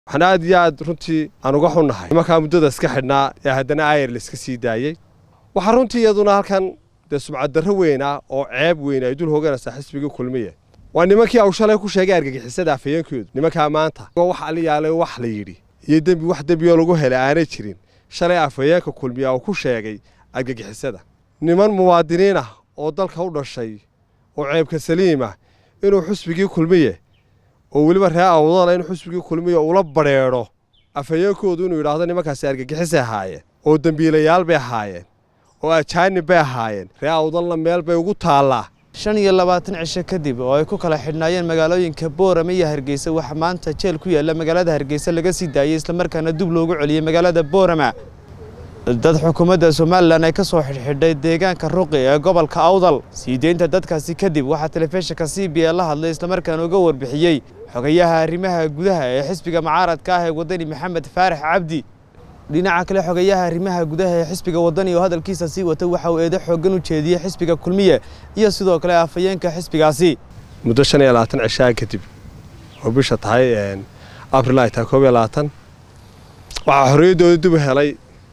waxaan aad iyo aad runtii aan uga xunnahay nimankaa muddada iska xidhnaa ee haddana aayar layska sii daayey waxaa runtii iyaduna halkan dee subcaddarro weyn ah oo ceeb weyn ay dul hooganaysaa xisbigii kulmiye waa nimankii aw shalay ku sheegay argagixisada afayeenkoodu nimankaa maanta wax aliyaalay wax la yidhi iyo dembi wax dembiyoo lagu helay aanay jirin shalay afhayeenka kulmiya uu ku sheegay argagixisada niman muwaadiniin ah oo dalka u dhashay oo ceebka saliim ah inuu xusbigii kulmiye oo weliba ree awdala in xusbigii kulmiye ula badrheedho afhayeenkoodu inuu yidhaahdo nimankaasi argagixisay ahaayeen oo dembiilayaal bay ahaayeen oo ajaanib bay ahaayeen ree awdalna meel bay ugu taallaa shan iyo labaatan cisho kadib oo ay ku kala xidhnaayeen magaalooyinka boorame iyo hargeysa waxaa maanta jeel ku yaalla magaalada hargeysa laga sii daayey islamarkaana dib loogu celiyey magaalada boorama dad xukuumadda somalilan ay ka soo xidhxidhay deegaanka ruqi ee gobolka awdal sii deynta dadkaasi kadib waxaa telefishinka c b e la hadlay islamarkaana uga warbixiyey xogayaha arrimaha gudaha ee xisbiga mucaaradka ah ee wadani maxamed faarax cabdi dhinaca kale xogayaha arrimaha gudaha ee xisbiga wadani oo hadalkiisa sii wata waxa uu eedo xooggan u jeediyey xisbiga kulmiye iyo sidoo kale afhayeenka xisbigaasi muddo shan iyo labaatan cishaa kadib oo bisha tahay abril ay tahay koob iyo labaatan waxaa xorriyaddooda dib u helay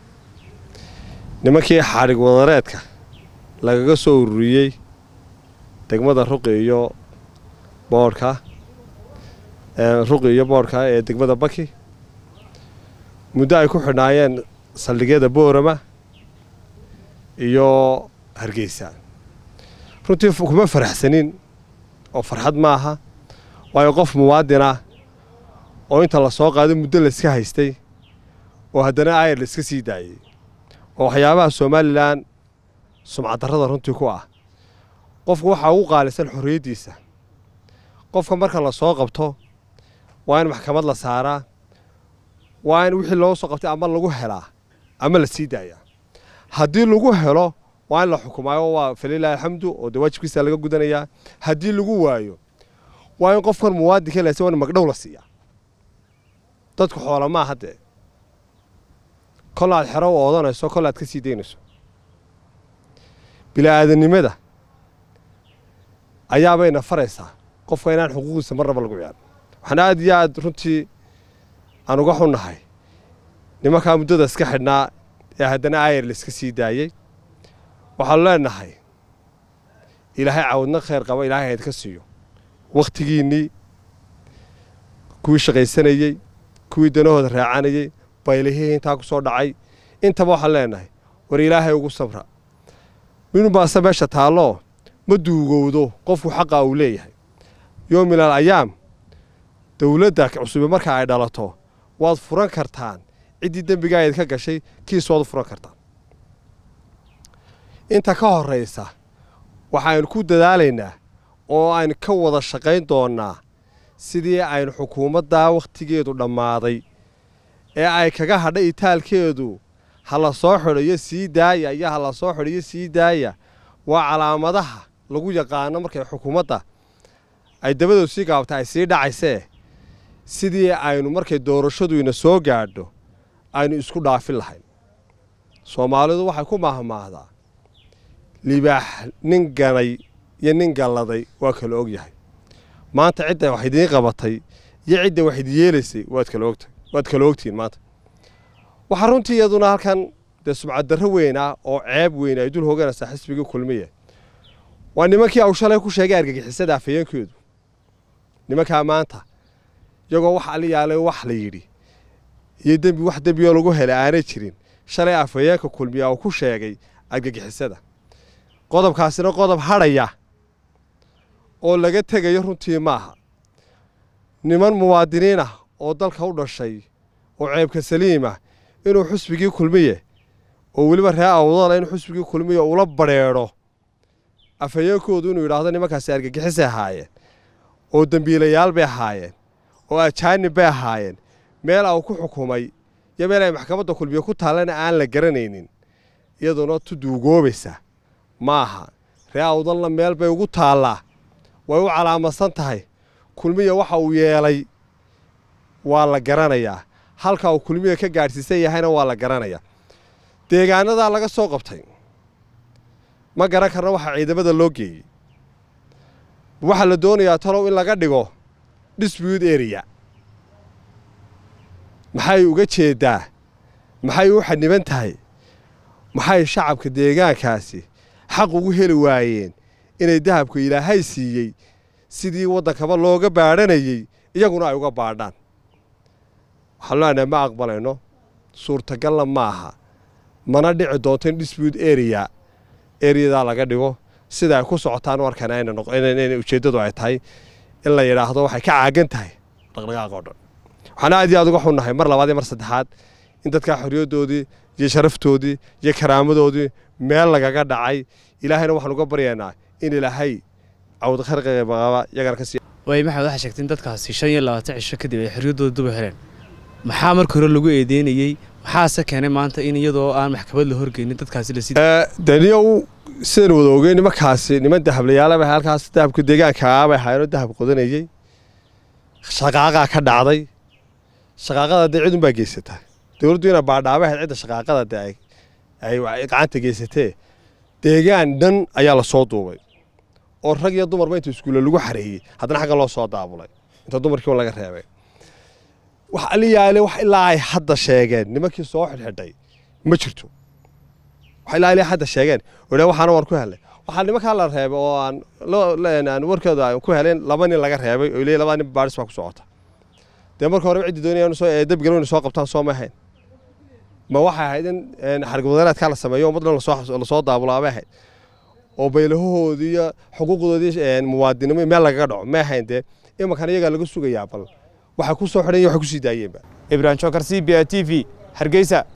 nimankii xadhig wadareedka lagaga soo ururiyey degmada ruqi iyo boodhka ruqi iyo boodhka ee degmada baki muddo ay ku xidhnaayeen saldhigyada boorama iyo hargeysa runtii kuma faraxsanin oo farxad ma aha waayo qof muwaadin ah oo inta la soo qaado muddo layska haystay oo haddana aayar layska sii daayey oo waxyaabaha somalilan sumcaddarrada runtii ku ah qofku waxaa ugu qaalisan xorriyaddiisa qofka marka la soo qabto waa in maxkamad la saaraa waa in wixii loo soo qabtay ama lagu helaa ama la sii daayaa haddii lagu helo waa in la xukumaayo waa falilahi alxamdu oo dee waajibkiisa laga gudanayaa haddii lagu waayo waa in qofkan muwaadinka lase waa in magdhow la siiyaa dadku xoola maaha dee kol aad xero u oodanayso kol aad ka sii daynayso bila'aadanimada ayaabayna faraysaa qofka inaan xuquuqiisa marnaba lagu ciyaarin waxaan aad iyo aad runtii aan uga xunnahay nimankaa muddada iska xidhnaa ee haddana aayar layska sii daayey waxaanu leenahay ilaahay cawadna khayr qaba ilaahay haydka siiyo wakhtigiinnii kuwii shaqaysanayey kuwii danahooda raacanayey baylihii intaa ku soo dhacay intaba waxaan leenahay war ilaahay ugu sabra minubaase meesha taalloo ma duugowdo qofku xaqa uu leeyahay yoomilal ayaam dowladda cusube marka ay dhalato waad furan kartaan ciddii dembigaa idka gashay kiis waad u furan kartaan inta ka horraysa waxaynu ku dadaalaynaa oo aynu ka wada shaqayn doonnaa sidii aynu xukuumaddaa wakhtigeedu dhammaaday ee ay kaga hadha itaalkeedu ha la soo xidhayo sii daaya iyo ha la soo xidhayo sii daaya waa calaamadaha lagu yaqaano markay xukuumadda ay dabadoodu sii gaabta ay sii dhacaysee sidii aynu markay doorashaduina soo gaadho aynu isku dhaafin lahayn soomaalidu waxay ku mahmaahdaa libaax nin ganay iyo nin galladay waa kala og yahay maanta cidda wax idiin qabatay iyo cidda wax idi yeelaysay waad kala ogtahay waad kala ogtihiin maanta waxaa runtii iyaduna halkan dee subcaddarro weyn ah oo ceeb weyn ay dul hooganaysaa xisbigii kulmiye waa nimankii aw shalay ku sheegay argagixisada afhayeenkoodu nimankaa maanta iyagoo wax aliyaalay wax la yidhi iyo dembi wax dembiyoo lagu helay aanay jirin shalay afhayeenka kulmiya uu ku sheegay argagixisada qodobkaasina qodob hadhaya oo laga tegayo runtii maaha niman muwaadiniin ah oo dalka u dhashay oo ceebka saliim ah inuu xusbigii kulmiye oo weliba ree awdala in xusbigii kulmiye ula badrheedho afhayeenkoodu inuu yidhaahdo nimankaasi argagixisay ahaayeen oo dembiilayaal bay ahaayeen oo ajaanib bay ahaayeen meel au ku xukumay iyo meel ay maxkamadda kulmiye ku taallana aan la garanaynin iyaduna tu duugoobaysa ma aha ree awdalna meel bay ugu taallaa way u calaamadsan tahay kulmiya waxa uu yeelay waa la garanayaa halka uu kulmiya ka gaadhsiisan yahayna waa la garanayaa deegaanadaa laga soo qabtay ma garan karna waxaa ciidamada loo geeyey waxaa la doonayaa talow in laga dhigo dispute area maxay uga jeedaa maxay u xaniban tahay maxay shacabka deegaankaasi xaq ugu heli waayeen inay dahabka ilaahay siiyey sidii waddankaba looga baadhanayey iyaguna ay uga baadhaan waxaan leenahay ma aqbalayno suurtagalna ma aha mana dhici doonto in dispute area areadaa laga dhigo sida ay ku socotaan markan ayna ujeeddadu ay tahay in la yidhaahdo waxay ka caagan tahay dhaqdhaqaaq oo dhan waxaan aad iyo aad uga xunnahay mar labaad iyo mar saddexaad in dadkaa xorriyaddoodii iyo sharaftoodii iyo karaamadoodii meel lagaga dhacay ilaahayna waxaan uga baryaynaa in ilaahay cawd kharqiqaba iyagana ka sii waay maxamed waxaa sheegtay in dadkaasi shan iyo labaatan cisho kadib ay xorriyaddooda duba heleen maxaa marka hore lagu eedeynayey maxaase keenay maanta in iyadoo aan maxkamad la horgeynin dadkaasi la sii daniyow sidaan wada ogey nimankaasi niman dahablayaala bay halkaas dahabka deegaankaa bay ahaayeenoo dahab qodanayey shaqaaqaa ka dhacday shaqaaqada dee cidun baa geysataa dowladdu ina baadhaaba ahayd cidda shaqaaqada dee ay gacanta geysatee deegaan dhan ayaa la soo duubay oo rag iyo dumarba inta iskuulle lagu xareeyey haddana xagga loo soo daabulay inta dumarkiiba laga reebay wax aliyaale wax ilaa ay hadda sheegeen nimankii soo xidhxidhay ma jirto wax ilaa ilaa hadda sheegeen odha waxaana waan ku helay waxaa nimankaa la reebay oo aan aan warkooda aan ku helen laba nin laga reebay oo leeyahay laba nin baaris baa ku socota dee marka hore ciddi doonayaan soo dabgal inay soo qabtaan soo ma ahayn ma waxay ahayd in xargwadanaadkaa la sameeyo ummadna lasoo daabulaabay ahayd oo baylahahoodii iyo xuquuqdoodii muwaadinimo meel lagaga dhaco ma ahayn dee imankan iyagaa laga sugayaa bal waxay ku soo xidhan iyo waxay ku sii daayeenba ibrahim jokar c b a t v hargeysa